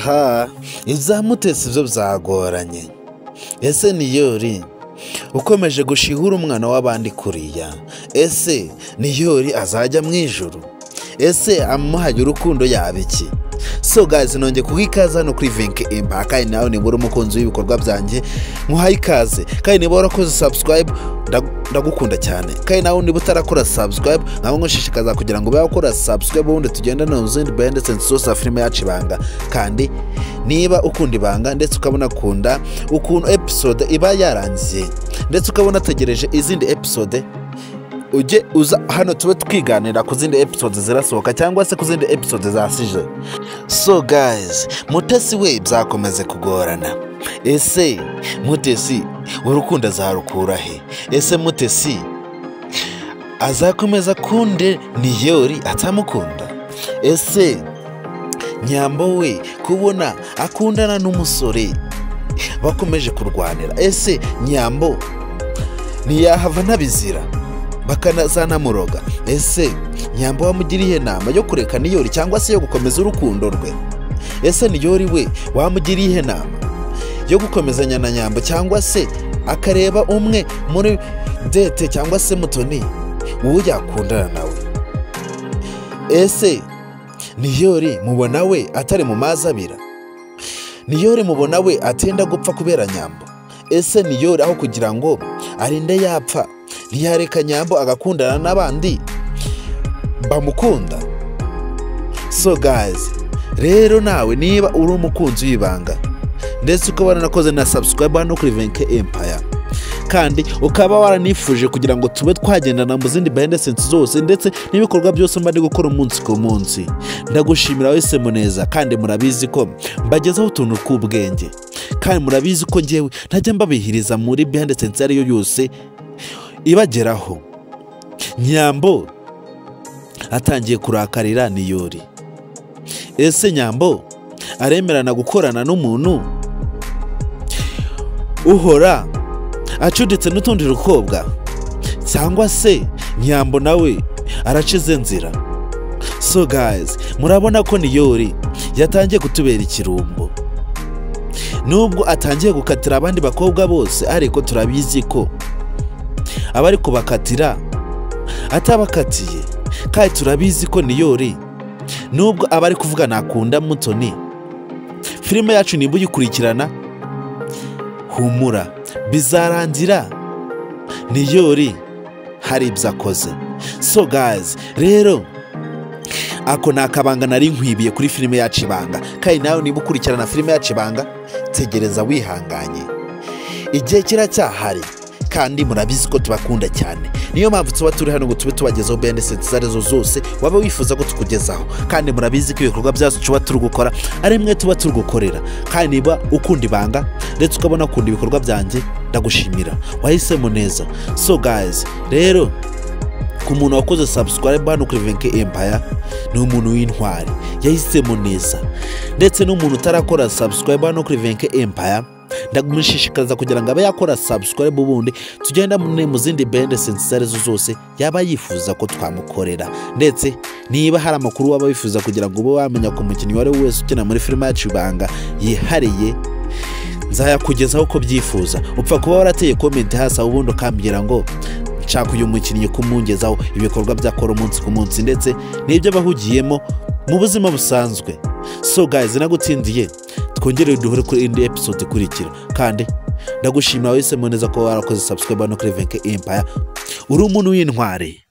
ha izamutetse ibyo byagoranye ese niyori ukomeje gushihure umwana w'abandi kuriya ese niyori azajya mu ijoro ese amuhaye urukundo yaba iki so gazi nongeye kuha ikaze hano kuri vinke impa kandi nawe nibura umukunzi w'ibikorwa byanjye muhaye ikaze kandi niba warakoze sabusikarayibu ndagukunda cyane kandi nawe niba utarakora sabusikarayibu ntabwo nkushishikaza kugira ngo ube wakora sabusikarayibu ubundi tugendane mu zindi baya ndetse zose za filime yacu ibanga kandi niba ukunda ibanga ndetse ukabona akunda ukuntu episode iba yarangiye ndetse ukabona ategereje izindi episode ujye uza hano tube twiganira ku zindi episode zirasohoka cyangwa se ku zindi episode zasije so guys mutesi we byakomeze kugorana ese mutesi urukundo azarukura he ese mutesi azakomeza kunde niyori atamukunda ese nyambo we kubona akundana n'umusore bakomeje kurwanira ese nyambo ntiyahava ntabizira bakanazanamuroga ese nyamba wamugiriye inama yo kureka niyori cyangwa se yo gukomeza urukundo rwe ese niyori we wamugiriye inama yo gukomezanya na nyamba cyangwa se akareba umwe muri dete cyangwa se mutoni uwo yakundana nawe ese niyori mubona we atari mu mazi abira niyori mubona we atenda gupfa kubera nyamba ese niyori aho kugira ngo arinde yapfa ntiyareka nyambo agakundana n'abandi bamukunda so gazi rero nawe niba uri umukunzi w'ibanga ndetse ukaba waranakoze na sabusikarayibu hano kuri venke empaya kandi ukaba waranifuje kugira ngo tube twagendana mu zindi bayandesensi zose ndetse n'ibikorwa byose mba ndi gukora umunsi ku munsi ndagushimira wese muneza kandi murabizi ko mbagezaho utuntu tw'ubwenge kandi murabizi ko ngewe ntajya mbabihiriza muri bayandesensi iyo ari yo yose ibageraho nyambo atangiye kurakarira niyori ese nyambo aremerana gukorana n'umuntu uhora acuditse n'utundi rukobwa cyangwa se nyambo nawe aracize nzira so guys murabona ko niyori yatangiye kutubera ikirumbo nubwo atangiye gukatira abandi bakobwa bose ariko turabizi ko abari kubakatira atabakatiye kandi turabizi ko niyori nubwo abari kuvuga nakunda mutoni filime yacu nimba uyikurikirana humura bizarangira niyori hari ibyo akoze so gazi rero ako ni akabanga nari nkwibiye kuri filime yacu ibanga kandi nawe niba ukurikirana filime yacu ibanga tegereza wihanganye igihe kiracyahari kandi murabizi ko tubakunda cyane niyo mpamvu tuba turi hano ngo tube tubagezaho beneseti izo arizo zose waba wifuza ko tukugezaho kandi murabizi ko ibikorwa byacu tuba turi gukora ari mwe tuba turi gukorera kandi niba ukunda ibanga ndetse ukabona ukunda ibikorwa byanjye ndagushimira wahisemo neza so guys rero ku muntu wakoze sabusikarayibu hano kuri venke empaya ni umuntu w'intwari yahisemo neza ndetse n'umuntu utarakora sabusikarayibu hano kuri venke empaya ndagushishikariza kugira ngo abe yakora sabusikarayibu ubundi tugenda mu zindi bende izo arizo zose yaba yifuza ko twamukorera ndetse niba hari amakuru waba wifuza kugira ngo ube wamenya ku mukinnyi uwo ari we wese ukina muri filime yacu ibanga yihariye nzayakugezaho uko byifuza upfa kuba warateye komenti hasi aho ubundi ukambwira ngo nshaka uyu mukinnyi kumugezaho ibikorwa byakora umunsi ku munsi ndetse n'ibyo bahugiyemo mu buzima busanzwe so guys nagutsindiye twongere duhure kuri indi episode ikurikira kandi ndagushimira wese neza ko warakoze sabusikarayibu hano kuri venke impaya uri umuntu w'intwari